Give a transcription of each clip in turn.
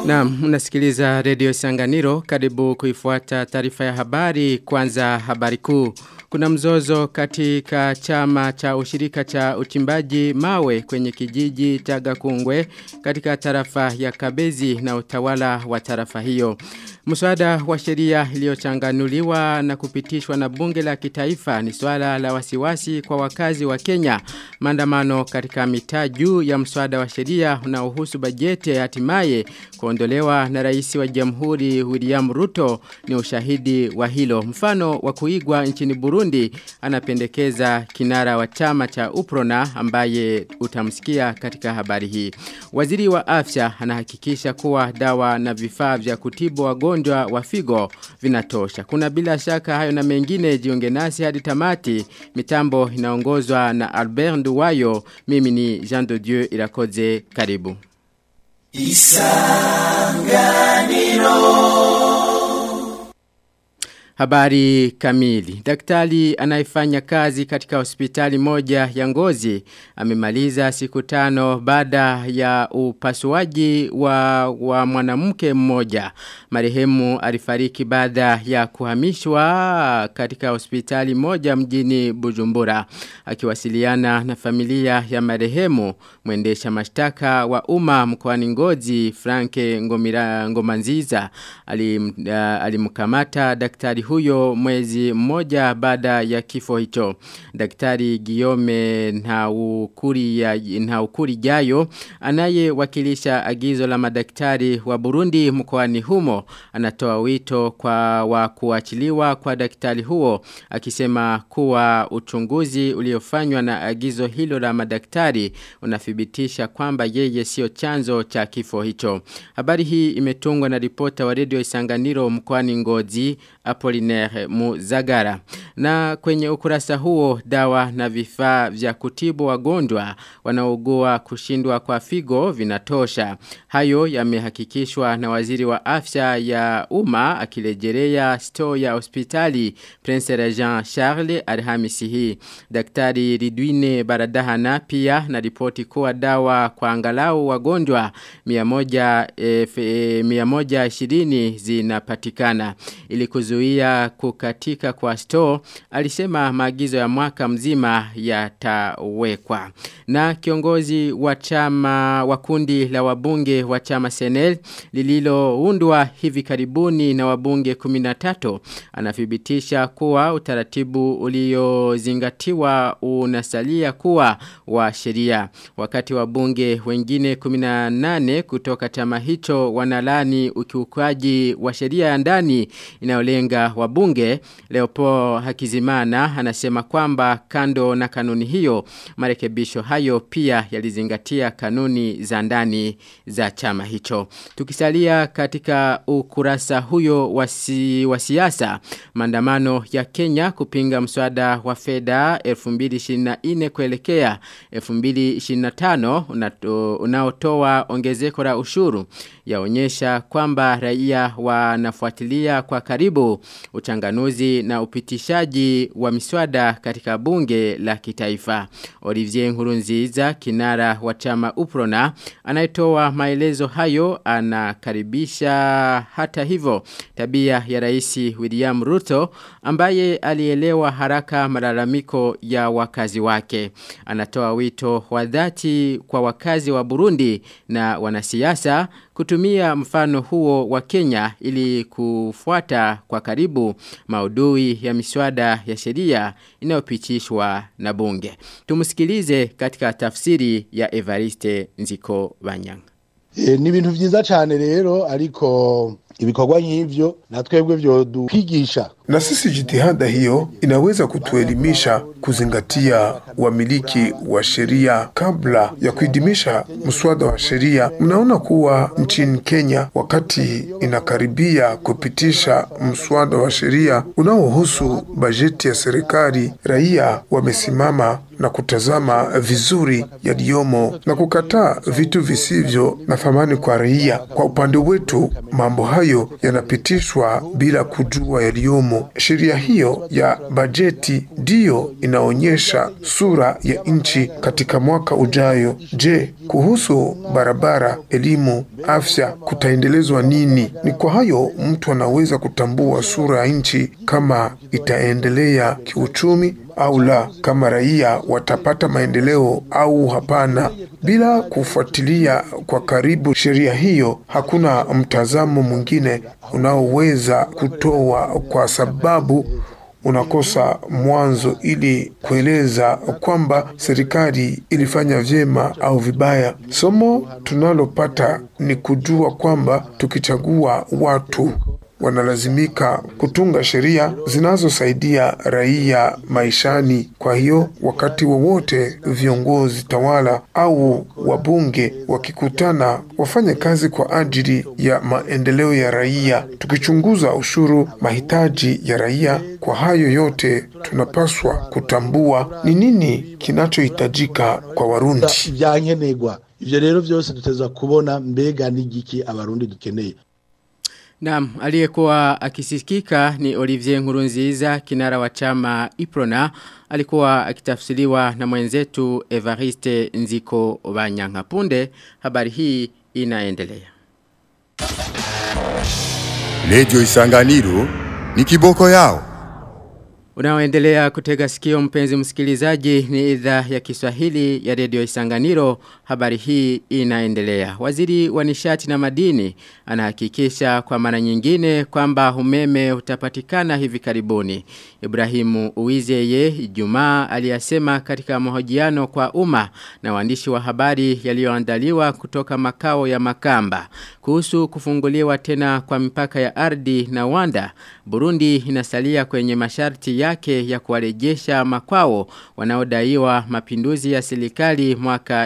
Naam, unasikiliza redio Sanganiro. Karibu kuifuata taarifa ya habari. Kwanza habari kuu. Kuna mzozo katika chama cha ushirika cha uchimbaji mawe kwenye kijiji cha Gakungwe katika tarafa ya Kabezi na utawala wa tarafa hiyo. Mswada wa sheria iliyochanganuliwa na kupitishwa na bunge la kitaifa ni swala la wasiwasi kwa wakazi wa Kenya. Maandamano katika mitaa juu ya mswada wa sheria unaohusu bajeti ya hatimaye kuondolewa na rais wa Jamhuri William Ruto ni ushahidi wa hilo. Mfano wa kuigwa nchini Burundi anapendekeza kinara wa chama cha Uprona ambaye utamsikia katika habari hii. Waziri wa afya anahakikisha kuwa dawa na vifaa vya kutibu wagonjwa wa figo vinatosha. Kuna bila shaka hayo na mengine jiunge nasi hadi tamati. Mitambo inaongozwa na Albert Nduwayo. Mimi ni Jean de Dieu Irakoze. Karibu. Isanganiro Habari kamili. Daktari anayefanya kazi katika hospitali moja ya ngozi amemaliza siku tano baada ya upasuaji wa, wa mwanamke mmoja. Marehemu alifariki baada ya kuhamishwa katika hospitali moja mjini Bujumbura. Akiwasiliana na familia ya marehemu, mwendesha mashtaka wa umma mkoani Ngozi Franke Ngomira Ngomanziza alim, uh, alimkamata daktari huyo mwezi mmoja baada ya kifo hicho. Daktari Guillaume Nhaukuri ya Nhaukuri Jayo anayewakilisha agizo la madaktari wa Burundi mkoani humo anatoa wito kwa wa kuachiliwa kwa daktari huo akisema kuwa uchunguzi uliofanywa na agizo hilo la madaktari unathibitisha kwamba yeye sio chanzo cha kifo hicho. Habari hii imetungwa na ripota wa redio Isanganiro mkoani Ngozi Apollinaire Muzagara. Na kwenye ukurasa huo dawa na vifaa vya kutibu wagonjwa wanaougua kushindwa kwa figo vinatosha. Hayo yamehakikishwa na waziri wa afya ya umma akilejelea store ya hospitali Prince Regent Charles Alhamisi hii. Daktari Ridwine Baradahana pia na ripoti kuwa dawa kwa angalau wagonjwa 100 e, 120 zinapatikana ili kuzuia kukatika kwa store alisema maagizo ya mwaka mzima yatawekwa na kiongozi wa chama wa kundi la wabunge wa chama Senel lililoundwa hivi karibuni na wabunge 13 anathibitisha kuwa utaratibu uliozingatiwa unasalia kuwa wa sheria wakati wabunge wengine 18 kutoka chama hicho wanalani ukiukaji wa sheria ya ndani inayolenga wabunge Leopo Hakizimana anasema kwamba kando na kanuni hiyo marekebisho hayo pia yalizingatia kanuni za ndani za chama hicho. Tukisalia katika ukurasa huyo wa siasa maandamano ya Kenya kupinga mswada wa fedha 2024 kuelekea 2025 unaotoa ongezeko la ushuru yaonyesha kwamba raia wanafuatilia kwa karibu uchanganuzi na upitishaji wa miswada katika bunge la kitaifa. Olivier Nkurunziza kinara wa chama Uprona anayetoa maelezo hayo anakaribisha hata hivyo tabia ya rais William Ruto ambaye alielewa haraka malalamiko ya wakazi wake. Anatoa wito wa dhati kwa wakazi wa Burundi na wanasiasa kutumia mfano huo wa Kenya ili kufuata kwa karibu maudhui ya miswada ya sheria inayopitishwa na bunge. Tumusikilize katika tafsiri ya Evariste Nziko Banyanga. E, ni ibintu vyiza cyane rero ariko ibikorwa nk'ivyo na twebwe vyo dukwigisha na sisi jitihada hiyo inaweza kutuelimisha kuzingatia wamiliki wa sheria kabla ya kuidimisha mswada wa sheria. Mnaona kuwa nchini Kenya, wakati inakaribia kupitisha mswada wa sheria unaohusu bajeti ya serikali, raia wamesimama na kutazama vizuri yaliyomo na kukataa vitu visivyo na thamani kwa raia. Kwa upande wetu, mambo hayo yanapitishwa bila kujua yaliyomo. Sheria hiyo ya bajeti ndiyo inaonyesha sura ya nchi katika mwaka ujayo. Je, kuhusu barabara, elimu, afya kutaendelezwa nini? Ni kwa hayo mtu anaweza kutambua sura ya nchi kama itaendelea kiuchumi au la, kama raia watapata maendeleo au hapana. Bila kufuatilia kwa karibu sheria hiyo, hakuna mtazamo mwingine unaoweza kutoa, kwa sababu unakosa mwanzo ili kueleza kwamba serikali ilifanya vyema au vibaya. Somo tunalopata ni kujua kwamba tukichagua watu wanalazimika kutunga sheria zinazosaidia raia maishani. Kwa hiyo wakati wowote viongozi tawala au wabunge wakikutana, wafanye kazi kwa ajili ya maendeleo ya raia, tukichunguza ushuru, mahitaji ya raia. Kwa hayo yote tunapaswa kutambua ni nini kinachohitajika kwa Warundi. vyankenerwa ivyo rero vyose dutezwa kubona mbega n'igiki abarundi dukeneye Naam, aliyekuwa akisikika ni Olivier Nkurunziza kinara wa chama Iprona alikuwa akitafsiriwa na mwenzetu Evariste Nziko Banyanka punde habari hii inaendelea. Radio Isanganiro ni kiboko yao. Unaoendelea kutega sikio mpenzi msikilizaji ni idhaa ya Kiswahili ya redio Isanganiro. Habari hii inaendelea. Waziri wa nishati na madini anahakikisha kwa mara nyingine kwamba umeme utapatikana hivi karibuni. Ibrahimu Uwizeye Ijumaa aliyasema katika mahojiano kwa umma na waandishi wa habari yaliyoandaliwa kutoka makao ya Makamba kuhusu kufunguliwa tena kwa mipaka ya ardhi na Wanda. Burundi inasalia kwenye masharti yake ya kuwarejesha makwao wanaodaiwa mapinduzi ya serikali mwaka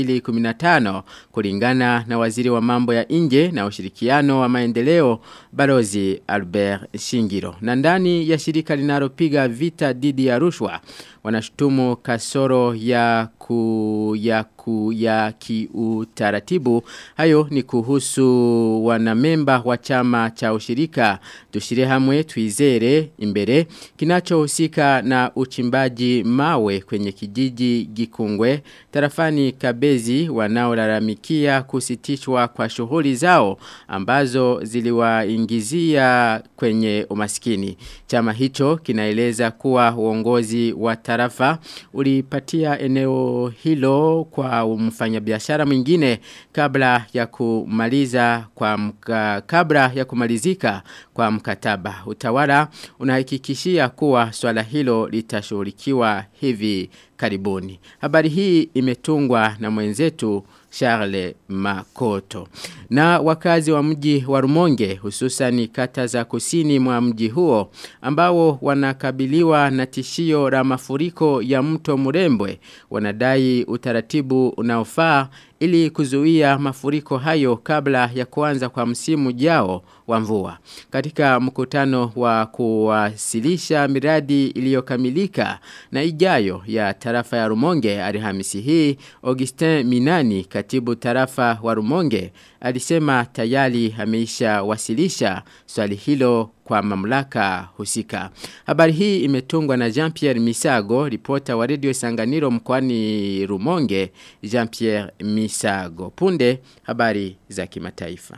2015 kulingana na waziri wa mambo ya nje na ushirikiano wa maendeleo Balozi Albert Shingiro. Na ndani ya shirika linalopiga vita dhidi ya rushwa wanashutumu kasoro ya ku ya ku ya kiutaratibu hayo ni kuhusu wanamemba wa chama cha ushirika tushire hamwe tuizere imbere kinachohusika na uchimbaji mawe kwenye kijiji Gikungwe tarafani Kabezi wanaolalamikia kusitishwa kwa shughuli zao ambazo ziliwaingizia kwenye umaskini chama hicho kinaeleza kuwa uongozi wa tarafa ulipatia eneo hilo kwa mfanyabiashara mwingine kabla ya kumaliza kwa mka, kabla ya kumalizika kwa mkataba. Utawala unahakikishia kuwa swala hilo litashughulikiwa hivi karibuni. Habari hii imetungwa na mwenzetu Charles Makoto. Na wakazi wa mji wa Rumonge hususan kata za kusini mwa mji huo ambao wanakabiliwa na tishio la mafuriko ya mto Murembwe wanadai utaratibu unaofaa ili kuzuia mafuriko hayo kabla ya kuanza kwa msimu jao wa mvua. Katika mkutano wa kuwasilisha miradi iliyokamilika na ijayo ya tarafa ya Rumonge Alhamisi hii Augustin Minani katibu tarafa wa Rumonge alisema tayari ameisha wasilisha swali hilo kwa mamlaka husika. Habari hii imetungwa na Jean-Pierre Misago, ripota wa Radio Sanganiro mkoani Rumonge, Jean-Pierre Misago. Punde habari za kimataifa.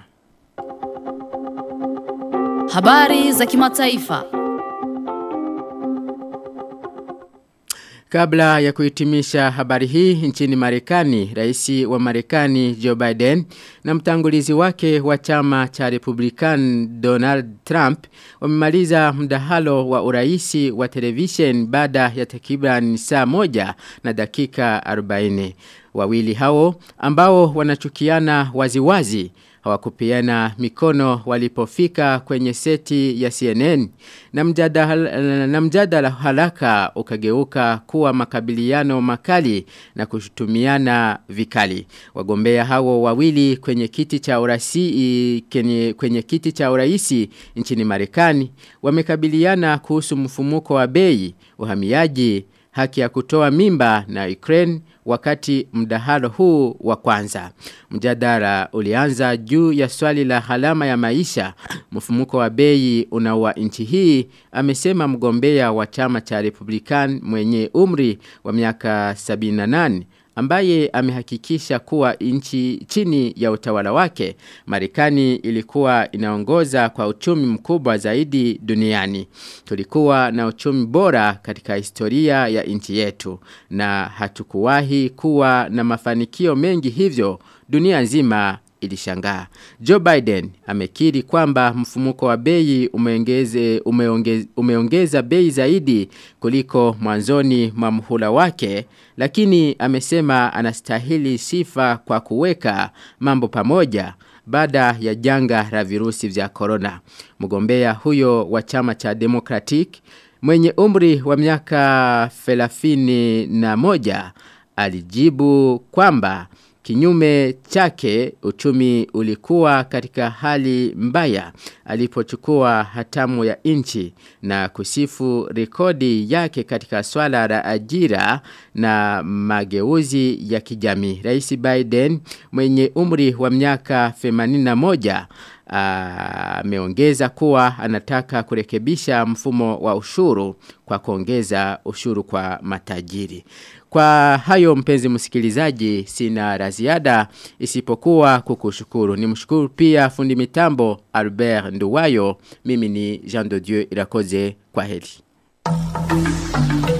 Habari za kimataifa. Kabla ya kuhitimisha habari hii nchini Marekani, rais wa Marekani Joe Biden na mtangulizi wake wa chama cha Republican Donald Trump wamemaliza mdahalo wa uraisi wa television baada ya takriban saa moja na dakika 40. Wawili hao ambao wanachukiana waziwazi hawakupiana mikono walipofika kwenye seti ya CNN na mjadala, na mjadala haraka ukageuka kuwa makabiliano makali na kushutumiana vikali. Wagombea hao wawili kwenye kiti cha urasi kwenye, kwenye kiti cha uraisi nchini Marekani wamekabiliana kuhusu mfumuko wa bei, uhamiaji haki ya kutoa mimba na Ukraine wakati mdahalo huu wa kwanza. Mjadala ulianza juu ya swali la halama ya maisha, mfumuko wa bei unaua nchi hii, amesema mgombea wa chama cha Republican mwenye umri wa miaka 78 ambaye amehakikisha kuwa nchi chini ya utawala wake Marekani ilikuwa inaongoza kwa uchumi mkubwa zaidi duniani. Tulikuwa na uchumi bora katika historia ya nchi yetu na hatukuwahi kuwa na mafanikio mengi hivyo dunia nzima ilishangaa. Joe Biden amekiri kwamba mfumuko wa bei umeongeze, umeongeze, umeongeza bei zaidi kuliko mwanzoni mwa mhula wake, lakini amesema anastahili sifa kwa kuweka mambo pamoja baada ya janga la virusi vya corona. Mgombea huyo wa chama cha Democratic mwenye umri wa miaka 31 alijibu kwamba Kinyume chake uchumi ulikuwa katika hali mbaya alipochukua hatamu ya nchi na kusifu rekodi yake katika swala la ajira na mageuzi ya kijamii. Rais Biden mwenye umri wa miaka 81 ameongeza kuwa anataka kurekebisha mfumo wa ushuru kwa kuongeza ushuru kwa matajiri. Kwa hayo mpenzi msikilizaji sina la ziada isipokuwa kukushukuru. Nimshukuru pia fundi mitambo Albert Nduwayo. Mimi ni Jean de Dieu Irakoze kwa heri.